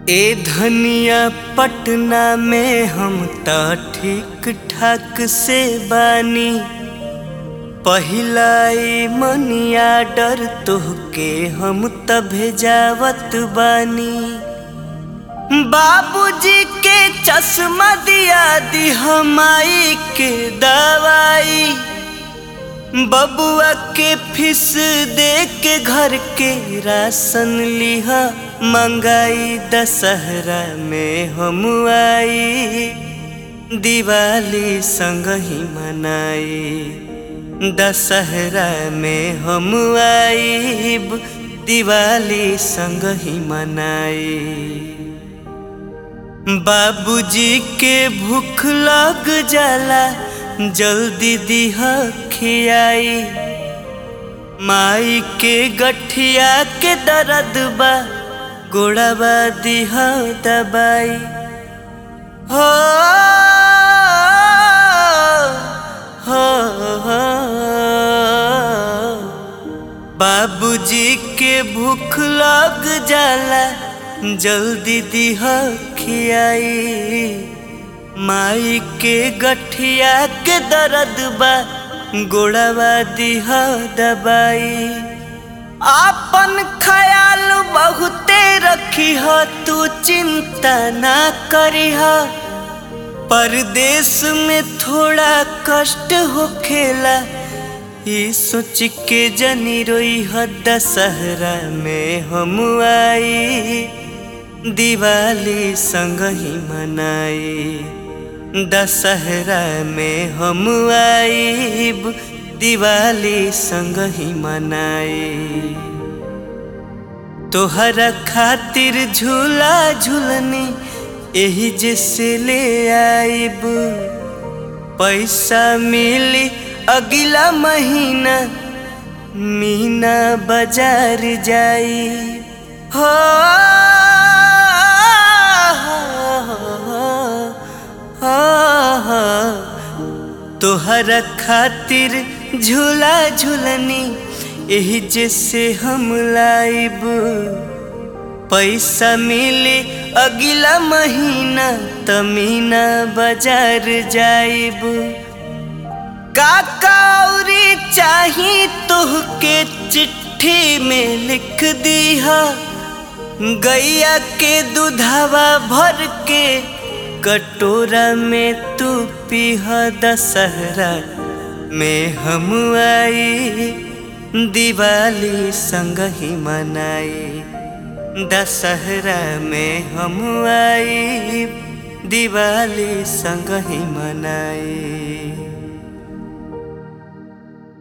ए धनिया पटना में हम त ठीक ठाक से बानी पहिलाई मनिया डर तोहके हम त भेजावत बानी बाबूजी के चश्मा दिया दी हमाई के दवाई बबुआ के फीस दे के घर के राशन लिहा मंगाई दशहरा में हम आई दिवाली संग ही मनाई दशहरा में हम आईब दिवाली संग ही मनाई बाबूजी के भूख लग जाला जल्दी दिह खियाई माई के गठिया के दर्द बा गोड़ाबा दिह दबाई हो हो हो बाबूजी के भूख लग जाला जल्दी दिह खियाई माई के गठिया के दर्द बा गोड़ावा दिह दबाई आपन ख्याल बहुते रखी ह तू चिंता ना करी ह परदेश में थोड़ा कष्ट होखेला ई सोच के जनी रोई ह दशहरा में हम आई दिवाली संग ही मनाई दशहरा में हम आईब दिवाली संग ही मनाई तोहरा खातिर झूला झूलनी एही जैसे ले आईब पैसा मिली अगला महीना मीना बाजार जाई हो तोहरा खातिर झूला झूलनी एही जैसे हम लाइब पैसा मिले अगला महीना तमीना बाजार जाइब काकाउरी चाही तुहके चिट्ठी में लिख दीहा गैया के दूधावा भर के कटोरा में तू पीह दशहरा में हम आई दिवाली संग ही मनाई दशहरा में हम आई दिवाली संग ही मनाई